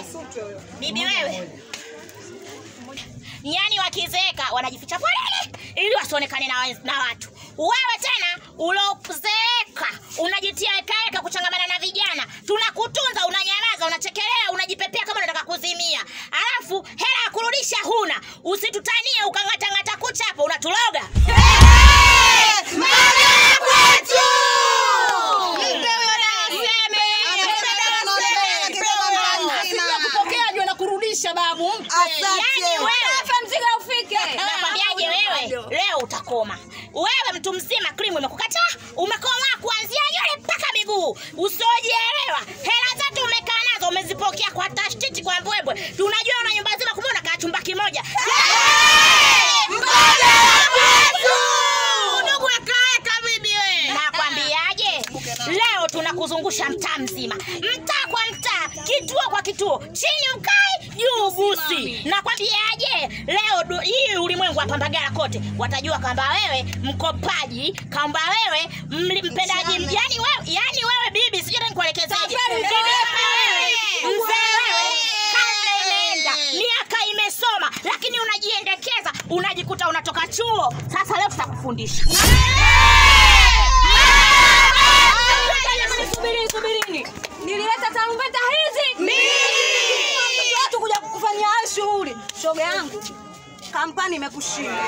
Bibi wewe, nyani wakizeeka wanajificha poleni ili wasionekane na, wa- na watu. Wewe tena ulozeeka unajitia ekaeka kuchangamana na vijana, tunakutunza, unanyamaza, unachekelea, unajipepea kama unataka kuzimia, alafu hela ya kurudisha huna. Usitutanie ukang'atang'ata kucha hapo, unatuloga kupokea jua na kurudisha babu. Yaani wewe Hapa mzigo ufike. nakwambiaje wewe leo utakoma wewe mtu mzima krimu imekukataa umekomaa kuanzia nywele mpaka miguu usiojielewa hela zetu umekaa nazo umezipokea kwa tashtiti kwa mbwembwe tunajua una nyumba nzima kumbe unakaa chumba kimoja Ndugu ekaeka bibi we. nakwambiaje leo tunakuzungusha mtaa mzima mtaa kwa mtaa kituo kwa kituo chini ukai juu busi nakwambiaje leo du- hii ulimwengu wa pambagara kote watajua kwamba wewe mkopaji kwamba wewe mli- mpendaji yani wewe, yani wewe bibi sijui hata nikuelekezeje Bibi wewe, mzee wewe karne imeenda miaka imesoma lakini unajiendekeza unajikuta unatoka chuo sasa leo tutakufundisha Subiri, subirini. Nilileta tarumbeta hizi. Watoto watu kuja kukufanyia hayo shughuli. Shoga yangu. Kampani imekushinda.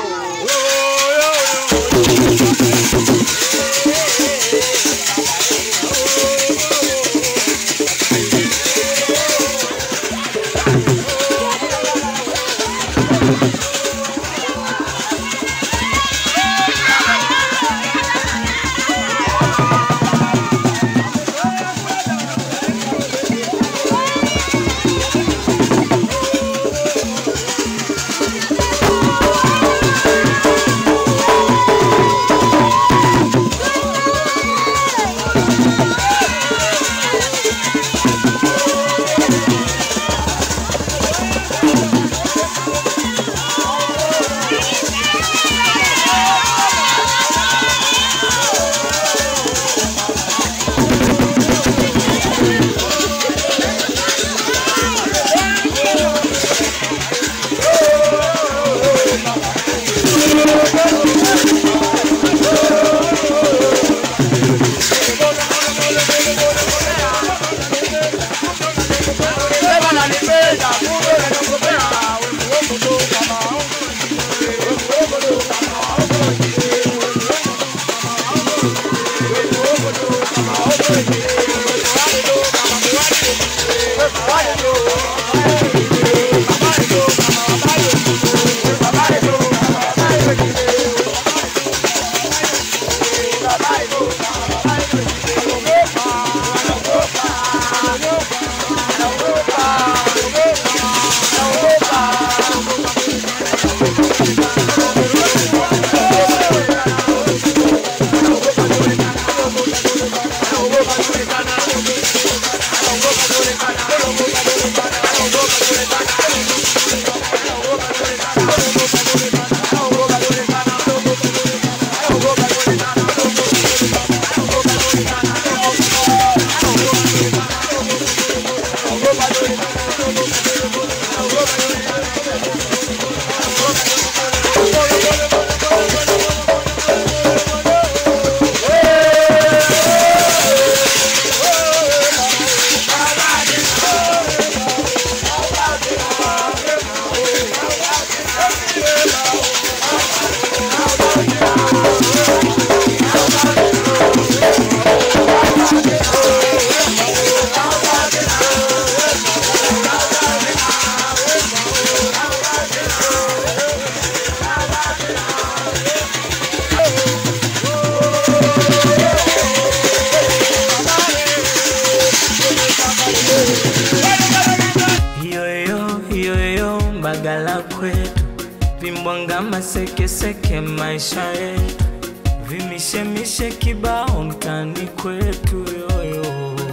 Yoyo yoyo mbagala kwetu vimbwanga masekeseke maisha yetu vimishemishe kibao mtani kwetu yoyo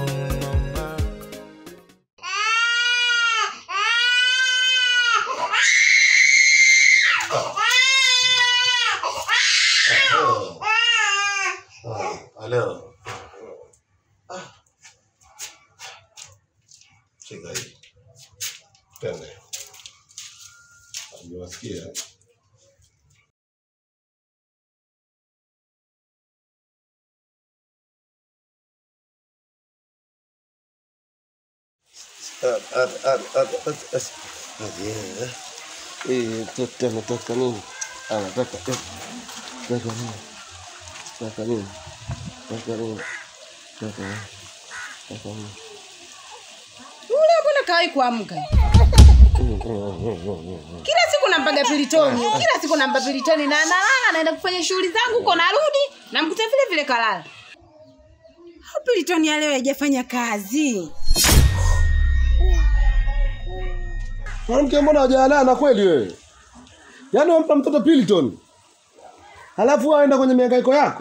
mama. Halo. Ah. Shika hii. Twende. Nimewasikia. Mtoto anataka nini? Anataka eh, anataka nini? Anataka nini? Anataka nini? Anataka nini? Anataka nini? Yule mbona kawai kuamka? Kila siku nampaga pilitoni, kila siku nampa pilitoni na analala, naenda kufanya shughuli zangu huko, narudi namkuta vile vile kalala. Au pilitoni ya leo haijafanya kazi? Mwanamke mbona hujalala kweli wewe? Yaani wampa mtoto Piliton. Halafu aenda kwenye mihangaiko yako.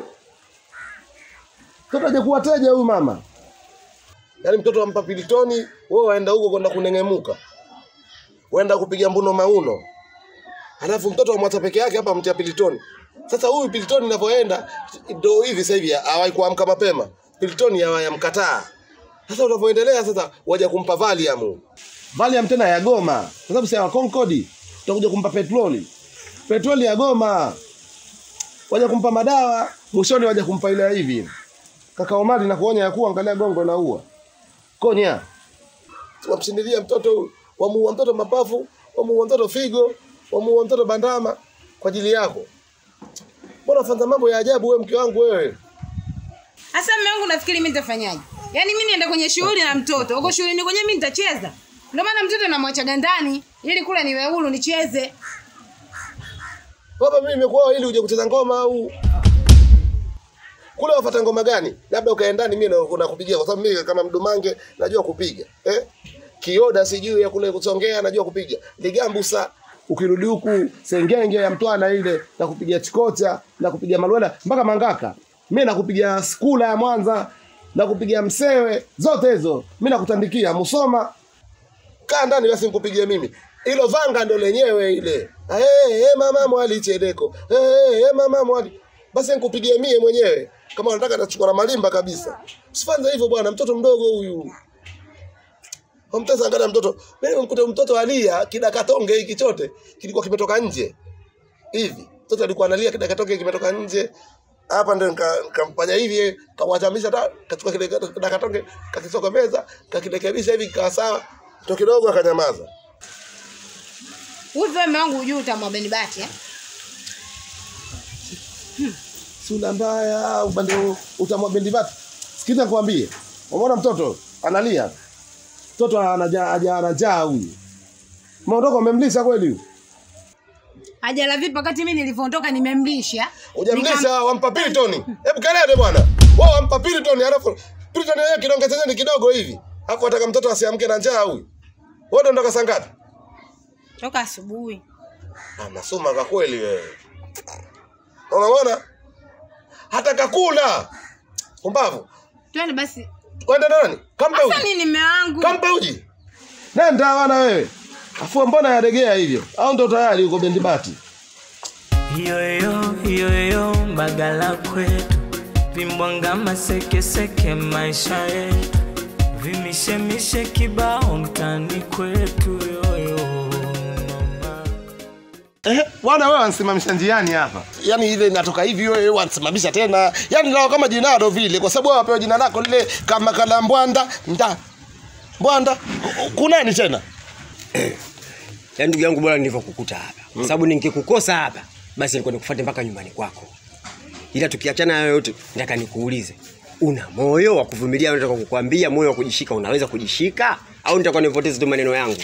Mtoto hajakuwa teja huyu mama. Yaani mtoto wampa Pilitoni, wewe waenda huko kwenda kunengemuka. Waenda kupiga mbuno mauno. Halafu mtoto amwacha peke yake hapa mtia Pilitoni. Sasa huyu Pilitoni inavyoenda ndio hivi sasa hivi hawai kuamka mapema. Pilitoni hawayamkataa. Sasa unavyoendelea sasa waja kumpa Valium. Valium tena ya Goma. Kwa sababu si ya Concord. Tutakuja kumpa petroli. Petroli ya Goma. Waja kumpa madawa, mwishoni waja kumpa ile ya hivi. Kaka Omari na kuonya ya kuwa angalia gongo na ua. Konya. Wamshindilia mtoto huyu. Wamuua mtoto mapafu, wamuua mtoto figo, wamuua mtoto bandama kwa ajili yako. Mbona fanya mambo ya ajabu wewe mke wangu wewe? Sasa mume wangu nafikiri mimi nitafanyaje? Yaani mimi nienda kwenye shughuli na mtoto, huko shughulini kwenye mimi nitacheza. Ndio maana mtoto namwachaga ndani ili kule niwe huru nicheze. Baba mimi nimekuoa ili uje kucheza ngoma au kule wafuata ngoma gani? Labda ukaenda ndani mimi na nakupigia kwa sababu mimi kama mdumange najua kupiga. Eh? Kioda sijui ya kule kusongea najua kupiga. Ligambusa ukirudi huku sengenge ya mtwana ile na kupigia chikocha na kupigia malwela mpaka mangaka. Mimi nakupigia skula ya Mwanza na kupigia msewe zote hizo. Mimi nakutandikia Musoma kaa ndani basi nikupigie mimi ilo vanga ndo lenyewe ile hey, hey, mama mwali chedeko hey, hey, mama mwali basi nikupigie mie mwenyewe kama unataka nachukua na malimba kabisa usifanye hivyo bwana mtoto mdogo huyu Omtesa angalia mtoto mimi nimkuta mtoto alia kidakatonge hiki chote kilikuwa kimetoka nje hivi mtoto alikuwa analia kidakatonge kimetoka nje hapa ndo nika- nikamfanya hivi kawachamisha ta kachukua kile kidakatonge kakisokomeza kakirekebisha hivi kikawa sawa to kidogo akanyamaza Hivi mume wangu hujui utamwabeni bati eh? sura mbaya ubande utamwa bendi vatu sikiza nikwambie umeona mtoto analia mtoto anaja aja anajaa huyu maondoko umemlisha kweli huyu Hajala vipi wakati mimi nilivyoondoka nimemlisha. hujamlisha wampa pilitoni hebu kelele bwana wao wampa pilitoni alafu pilitoni yeye kidonge chenyewe ni kidogo hivi hapo ataka mtoto asiamke na njaa huyu wewe ndo ndoka saa ngapi Toka asubuhi. anasoma kwa kweli wewe unaona hata kakula umbavu Twende basi. kwenda nani kampe Sasa uji nini mume wangu? kampe uji nenda wana wewe afua mbona yaregea hivyo au ndo tayari uko bendi bati Yoyo yoyo mbagala kwetu vimbwanga masekeseke maisha yetu vimishemishe kibao mtani kwetu yoyo mama. Eh, bwana wewe wansimamisha njiani hapa. Yaani ile inatoka hivi wewe wansimamisha tena. Yaani ndio kama jinado vile kwa sababu wewe wapewa jina lako lile kama kala mbwanda nda. Mbwanda kunani tena? Yaani ndugu yangu bora nilivyokukuta hapa. Kwa sababu ningekukosa hapa, basi nilikuwa nikufuate mpaka nyumbani kwako. Ila tukiachana hayo yote, nataka nikuulize. Una moyo wa kuvumilia au nataka kukwambia moyo wa kujishika unaweza kujishika au nitakuwa nipoteze tu maneno yangu?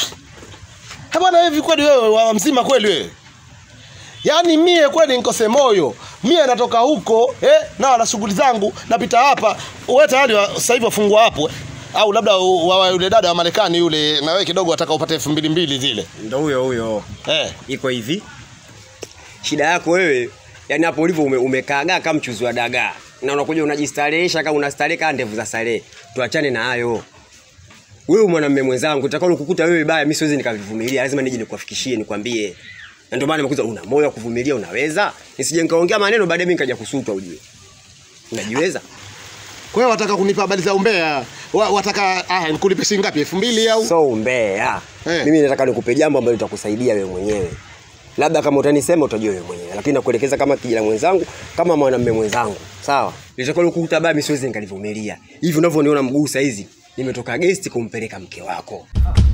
Eh, bwana hivi kweli wewe wa mzima kweli wewe? Yaani mie kweli nikose moyo. Mie natoka huko eh na na shughuli zangu napita hapa. Wewe tayari wa- sasa hivi wafungwa hapo. eh? Au labda u- wa, wa, yule dada wa Marekani yule na wewe kidogo ataka upate elfu mbili mbili zile. Ndio huyo huyo. Eh. Iko hivi. Shida yako wewe, yani hapo ulivyo ume, umekaagaa kama mchuzi wa dagaa. Na unakuja unajistarehesha kama unastarehe kama ndevu za starehe. Tuachane na hayo. Wewe mwanamume mwenzangu, utakalo kukuta wewe baya, mimi siwezi nikavivumilia, lazima nije nikuafikishie, nikwambie. Na ndio maana nimekuza una moyo wa kuvumilia, unaweza? Nisije nikaongea maneno baadaye mimi nikaja kusutwa ujue. Unajiweza? Kwa hiyo wataka kunipa habari za umbea. Wa, wataka ah, nikulipe shilingi ngapi? elfu mbili au so umbea Eh. mimi nataka nikupe jambo ambalo litakusaidia wewe mwenyewe labda kama utanisema utajua wewe mwenyewe lakini nakuelekeza kama kijana mwenzangu kama mwanamume mwenzangu sawa litakalo kukuta baba mimi siwezi nikalivumilia hivi unavyoniona mguu saizi nimetoka gesti kumpeleka mke wako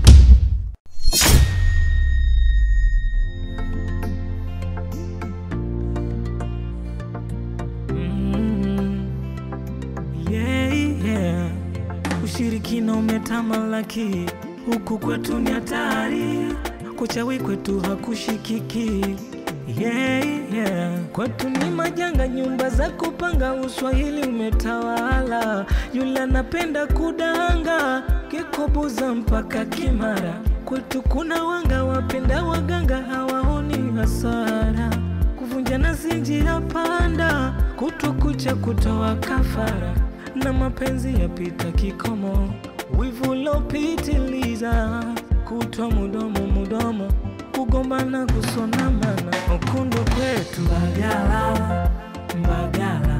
yeah, yeah. Ushirikina umetamalaki huku kwetu ni hatari, kuchawi kwetu hakushikiki. Yeah, yeah. Kwetu ni majanga, nyumba za kupanga, uswahili umetawala. Yule anapenda kudanga, kikobuza mpaka Kimara. Kwetu kuna wanga, wapenda waganga, hawaoni hasara kuvunja nasi njia panda, kutokucha kutoa kafara, na mapenzi yapita kikomo, wivu lopitiliza, kutwa mudomo mudomo, kugombana kusonamana, ukundu kwetu Mbagala, Mbagala